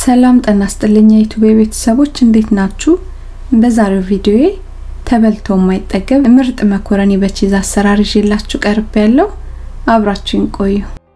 ሰላም ጤና ይስጥልኝ የዩቲዩብ ቤተሰቦች እንዴት ናችሁ? በዛሬው ቪዲዮዬ ተበልቶ የማይጠገብ ምርጥ መኮረኒ በቺዝ አሰራር ይዤላችሁ ቀርብ ያለው አብራችሁን ቆዩ።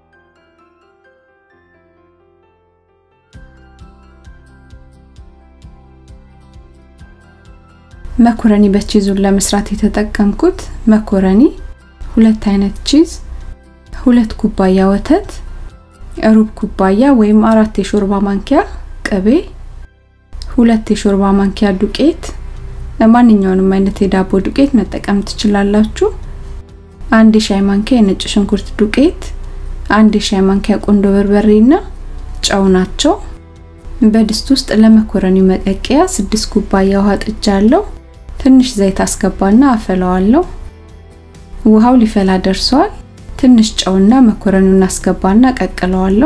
መኮረኒ በቺዙን ለመስራት የተጠቀምኩት መኮረኒ፣ ሁለት አይነት ቺዝ፣ ሁለት ኩባያ ወተት፣ ሩብ ኩባያ ወይም አራት የሾርባ ማንኪያ ቅቤ፣ ሁለት የሾርባ ማንኪያ ዱቄት፣ ማንኛውንም አይነት የዳቦ ዱቄት መጠቀም ትችላላችሁ። አንድ የሻይ ማንኪያ የነጭ ሽንኩርት ዱቄት፣ አንድ የሻይ ማንኪያ ቁንዶ በርበሬና ጨው ናቸው። በድስት ውስጥ ለመኮረኒው መቀቀያ ስድስት ኩባያ ውሃ ጥጃለሁ። ትንሽ ዘይት አስገባና አፈላዋለሁ። ውሃው ሊፈላ ደርሷል። ትንሽ ጨውና መኮረኒውን አስገባና ቀቅለዋለሁ።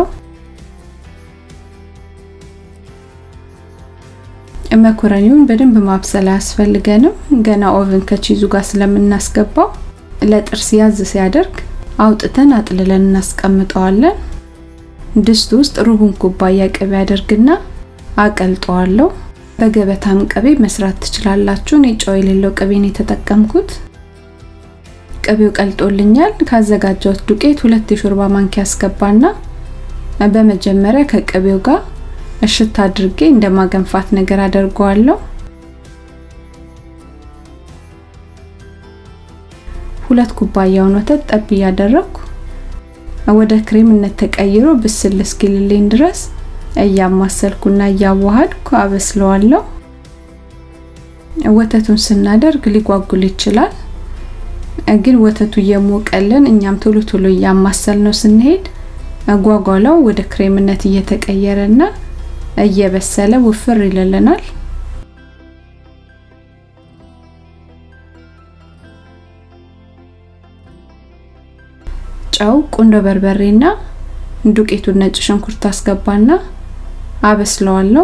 መኮረኒውን በደንብ ማብሰል አያስፈልገንም። ገና ኦቨን ከቺዙ ጋር ስለምናስገባው ለጥርስ ያዝ ሲያደርግ አውጥተን አጥልለን እናስቀምጠዋለን። ድስት ውስጥ ሩቡን ኩባያ ቅቤ አደርግና አቀልጠዋለሁ። በገበታም ቅቤ መስራት ትችላላችሁ። እኔ ጨው የሌለው ቅቤ ነው የተጠቀምኩት። ቅቤው ቀልጦልኛል። ካዘጋጀሁት ዱቄት ሁለት የሾርባ ማንኪያ አስገባና በመጀመሪያ ከቅቤው ጋር እሽት አድርጌ እንደማገንፋት ነገር አደርገዋለሁ። ሁለት ኩባያውን ወተት ጠብ እያደረኩ ወደ ክሬምነት ተቀይሮ ብስል እስኪልልኝ ድረስ እያማሰልኩና እያዋሃድኩ አበስለዋለሁ። ወተቱን ስናደርግ ሊጓጉል ይችላል፣ ግን ወተቱ እየሞቀልን እኛም ቶሎ ቶሎ እያማሰል ነው ስንሄድ ጓጓላው ወደ ክሬምነት እየተቀየረና እየበሰለ ውፍር ይልልናል። ጨው፣ ቁንዶ በርበሬና ዱቄቱን ነጭ ሽንኩርት አስገባና አበስለዋለሁ።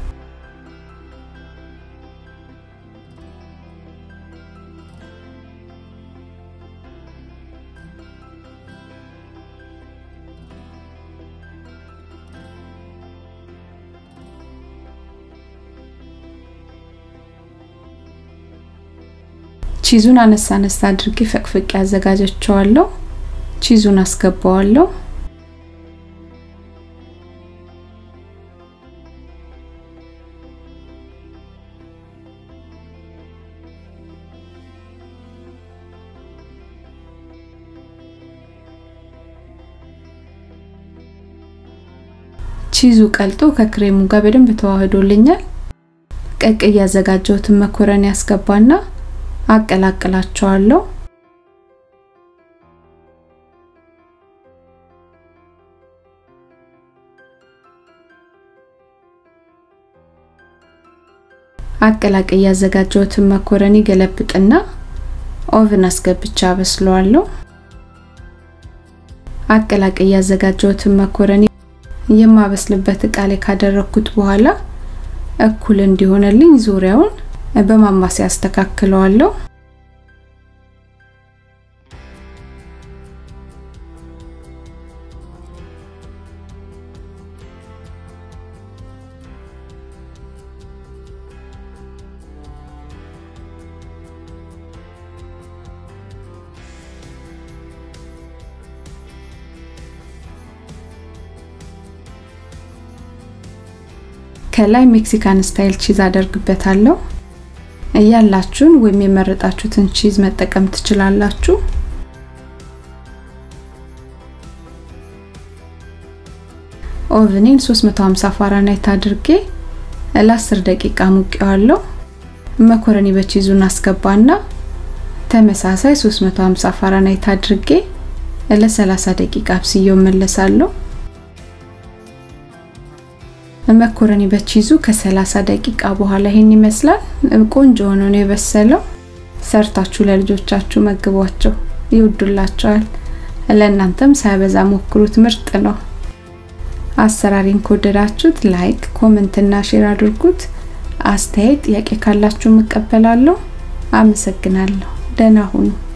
ቺዙን አነሳ አነሳ አድርጌ ፈቅፍቄ አዘጋጀቸዋለሁ። ቺዙን አስገባዋለሁ። ቺዙ ቀልጦ ከክሬሙ ጋር በደንብ ተዋህዶልኛል። ቀቅ ያዘጋጀሁትን መኮረኒ ያስገባና አቀላቅላቸዋለሁ። አቀላቅ ያዘጋጀሁትን መኮረኒ ገለብጥና ኦቭን አስገብቻ አበስለዋለሁ። አቀላቅ ያዘጋጀሁትን መኮረኒ የማበስልበት እቃ ላይ ካደረኩት በኋላ እኩል እንዲሆንልኝ ዙሪያውን በማማሰያ አስተካክለዋለሁ። ከላይ ሜክሲካን ስታይል ቺዝ አደርግበታለሁ። ያላችሁን ወይም የመረጣችሁትን ቺዝ መጠቀም ትችላላችሁ። ኦቭኔን 350 ፋራናይት አድርጌ ለ10 ደቂቃ ሙቄዋለሁ። መኮረኒ በቺዙን አስገባና ተመሳሳይ 350 ፋራናይት አድርጌ ለ30 ደቂቃ አብስዬው መለሳለሁ። መኮረኒ በቺዙ ከ30 ደቂቃ በኋላ ይሄን ይመስላል። ቆንጆ ሆኖ ነው የበሰለው። ሰርታችሁ ለልጆቻችሁ መግቧቸው፣ ይወዱላቸዋል። ለእናንተም ሳይበዛ ሞክሩት፣ ምርጥ ነው። አሰራሪን ከወደዳችሁት ላይክ፣ ኮሜንት እና ሼር አድርጉት። አስተያየት፣ ጥያቄ ካላችሁ እቀበላለሁ። አመሰግናለሁ። ደህና ሁኑ።